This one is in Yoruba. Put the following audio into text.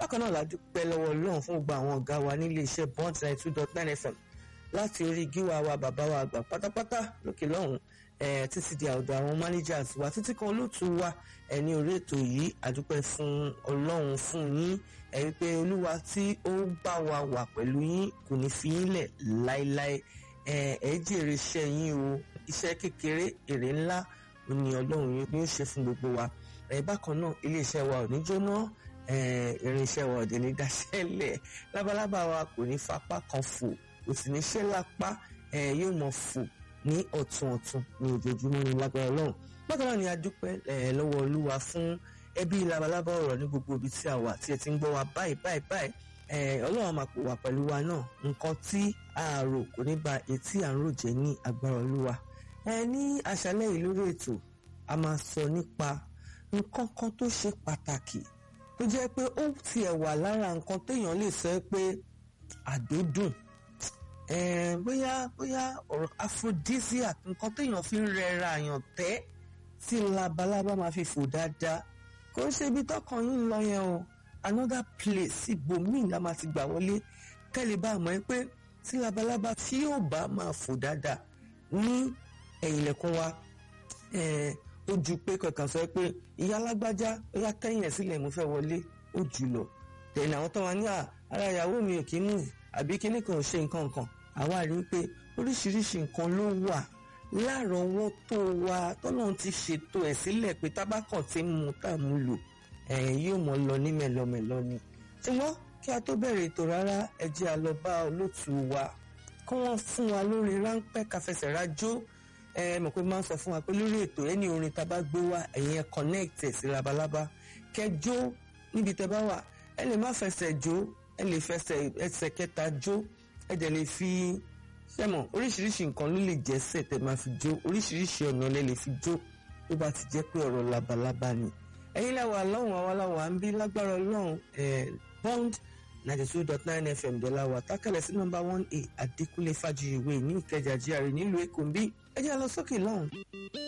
bákan náà la dúpẹ́ lọ́wọ́ ọlọ́run fún gbogbo àwọn ọ̀gá wa nílé iṣẹ́ bond ninety two dot nine fm láti orí gíwá wa bàbá wa àgbà pátápátá lókè lọ́hùn títí di ọ̀dọ̀ àwọn managers wa títí kan olóòtú wa ẹni orí ètò yìí àdúpẹ́ fún ọlọ́run fún yín ẹ̀rí pé olúwa tí ó bá wa wà pẹ̀lú yín kò ní fi yín lẹ̀ láéláé ẹ jèrè iṣẹ́ yín o iṣẹ́ kékeré èrè ńlá ni ọlọ́run ni ó ṣe fún gbogbo wa ẹ bákan náà iléeṣẹ́ wa ò ní jóná irinṣẹ́ wa ò dé ní dáṣẹ́lẹ̀ lábalábá wa kò ní fapá kan fò kò sì ní ṣẹ́ lápá yóò mọ̀ fò ní ọ̀tún ọ̀tún ní ojoojúmọ́ ní lágbára ọlọ́run bákan náà ni a dúpẹ́ lọ́wọ́ olúwa fún ẹbí labalábá ọ̀rọ̀ ní gbogbo ibi tí a wà tí ẹ ti ń gbọ́ wa báyìí báyìí báyìí ọlọ́run máa pò wá pẹ̀lú wa náà nǹkan tí a rò kò ní ba etí à ń rò jẹ́ ní agbára olúwa ẹ ní àṣálẹ́ yìí lórí ètò a máa sọ nípa nǹkan kan tó ṣe pàtàkì tó jẹ́ pé ó tiẹ̀ wà lára nǹkan téèyàn lè sọ pé àdódùn bóyá bóyá ọ̀rọ̀ aphrodisiac nǹkan téèyàn fi ń rẹra àyàn tẹ́ tí labalábá máa fi fò dáadáa kò ń ṣe ibi tọkàn yín lọ yẹn o another place ibòmíì la máa ti gbà wọlé kẹ́lẹ́ bá mọ̀ ẹ́ pé tí labalábá tí yóò bá máa fò dáadáa ní ẹ̀yìn ilẹ̀kùn wa ó ju pé kankan sọ pé ìyá alágbájá ìyá kẹ́yìn ẹ̀ sílẹ̀ mo fẹ́ wọlé ó jù lọ tẹ̀lé àwọn tó wà ní ara ìyàwó mi ò kí mú àbí kíní kan ò ṣe nǹkan kan àwa rí i pé oríṣiríṣi nǹkan ló wà lárọ̀ọ́wọ́tó wa tọ́lọ́run ti ṣètò ẹ̀ sílẹ̀ pé tábàkàn ti ń mu tá à mú lò yóò mọ̀ lọ ní mẹ́lọmẹ́lọ ni ṣùgbọ́n kí a tó bẹ̀rẹ̀ ètò rárá ẹ jẹ́ a lọ bá olóòtú wa kí wọ́n fún wa lórí ráńpẹ́ káfẹsẹ̀ rájó ẹ mọ̀ pé máa ń sọ fún wa pé lórí ètò ẹni orin tá a bá gbé wá ẹ̀yin ẹ connect ẹ̀ sí labalábá kẹjó níbi tẹ bá wà ẹ lè má fẹsẹ̀ jó ẹ lè fẹsẹ̀ ẹsẹ̀ kẹta jó ẹ dẹ̀ lè fi sẹ́mọ̀ oríṣiríṣi nǹkan ló lè jẹ́sẹ̀ tẹ máa fi jó oríṣiríṣi ọ̀nà lẹ lè fi jó tó bá ti jẹ́ pé ọ̀rọ̀ labalábá ni ẹ̀yin láwa lọ́hùn àwa láwa ń bí lágbára ọlọ́run bond ninety two dot nine fm dọ́làwà tákàlẹ̀ sí nọ́mbà one a adékúnlé fàjìyìwé ní ìkẹjà GRA nílùú èkó ń bí ẹ jẹ́ lọ sókè lọ́hùn.